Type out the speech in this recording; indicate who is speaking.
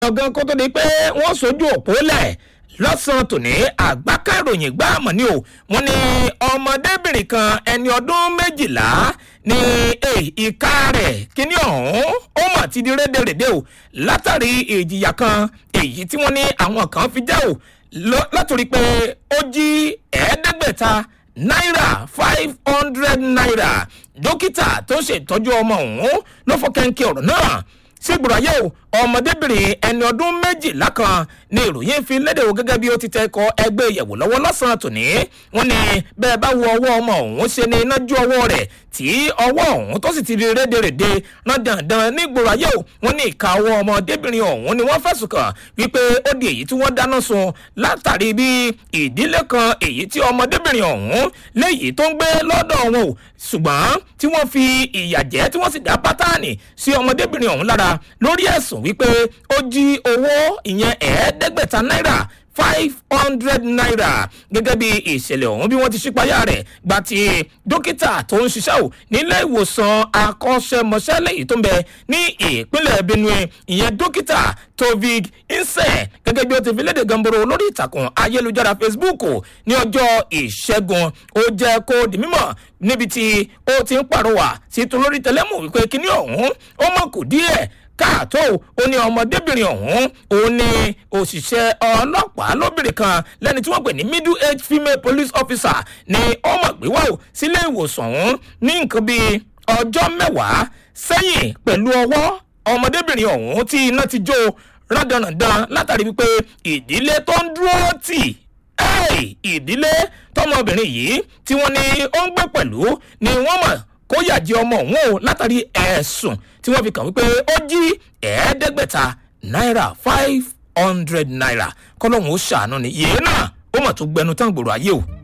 Speaker 1: ọ̀gán kó tó di pé wọ́n sojú òpó lẹ̀ lọ́sàn-án tòní àgbákà ìròyìn gbá àmọ́ ni o wọ́n ní ọmọdébìnrin kan ẹni ọdún méjìlá ní ìka rẹ̀ kíní ọ̀hún ó mà ti di rédèrèdè o látàrí ìjìyà kan èyí tí wọ́n ní àwọn kan fi já o látòrí pé ó jí ẹ̀ẹ́dẹ́gbẹ̀ta náírà five hundred naira dókítà tó ṣètọ́jú ọmọ ọ̀hún ló fọ́ kẹ́ńkẹ́ ọ̀rọ̀ náà sígbòrò ayé o ọmọdébìnrin ẹni ọdún méjìlá kan ní ìròyìn fi léde o gẹ́gẹ́ bí ó ti tẹ́kọ̀ ẹgbẹ́ ìyẹ̀wò lọ́wọ́ lọ́sàn-án tòní wọ́n ní bẹ́ẹ̀ bá wo ọwọ́ ọmọ ọ̀hún ṣe ní iná ju ọwọ́ rẹ̀ tí ọwọ́ ọ̀hún tó sì ti rí rédèrèdè rán dandan nígboro ayé o wọ́n ní ìka ọwọ́ ọmọdébìnrin ọ̀hún ni wọ́n fẹ̀sùn kàn wípé ó di èyí tí wọ́n dáná sun látàrí bí ìdílé kan èyí tí ọmọdébìnrin ọ̀hún léyìí tó ń gbé lọ́dọ̀ wọn o ṣùgbọ́n tí wọ́n fi ìyà jẹ́ tí wọ́n sì dá pátánì sí ọmọdébìnrin ọ̀hún lára lórí ẹ̀sùn wípé ó jí owó ìyẹn ẹ̀ẹ́dẹ́gbẹ̀ta náírà five hundred naira gẹ́gẹ́ bí ìṣẹ̀lẹ̀ ọ̀hún bí wọ́n ti ṣípayá rẹ̀ gba ti dókítà tó ń ṣiṣẹ́ ò nílé ìwòsàn akọ́ṣẹ́mọṣẹ́ lẹ́yìn tó ń bẹ ní ìpínlẹ̀ benue ìyẹn dókítà tovig inse gẹ́gẹ́ bí ó ti fi léde gamboro lórí ìtàkùn ayélujára facebook ní ọjọ́ ìṣẹ́gun ó jẹ́ kó di mímọ̀ níbi tí ó ti ń pàrọwà sí tolórí tẹlẹ́mù wípé kíní ọ̀hún ó mọ̀ kù díẹ̀ káàtó ó ní ọmọdébìnrin ọ̀hún ó ní òṣìṣẹ́ ọlọ́pàá lóbìnrin kan lẹ́ni tí wọ́n pè ní middle age female police officer ní ọmọ gbéwà ó sílé ìwòsàn ọ̀hún ní nǹkan bíi ọjọ́ mẹ́wàá sẹ́yìn pẹ̀lú ọwọ́ ọmọdébìnrin ọ̀hún tí iná ti jó rádaràdàn látàrí wípé ìdílé tó ń dúró tì ìdílé tọmọbìnrin yìí tí wọ́n ní ó ń gbé pẹ̀lú ni wọ́n mọ̀ kó yàjẹ́ ọmọ òun o látàrí ẹ̀sùn tí wọ́n fi kàn wípé ó jí ẹ̀ẹ́dẹ́gbẹ̀ta náírà five hundred naira kọ́lọ́hún ó ṣàánú ni yéé náà ó mà tún gbẹnu tán gbòòrò ayé o.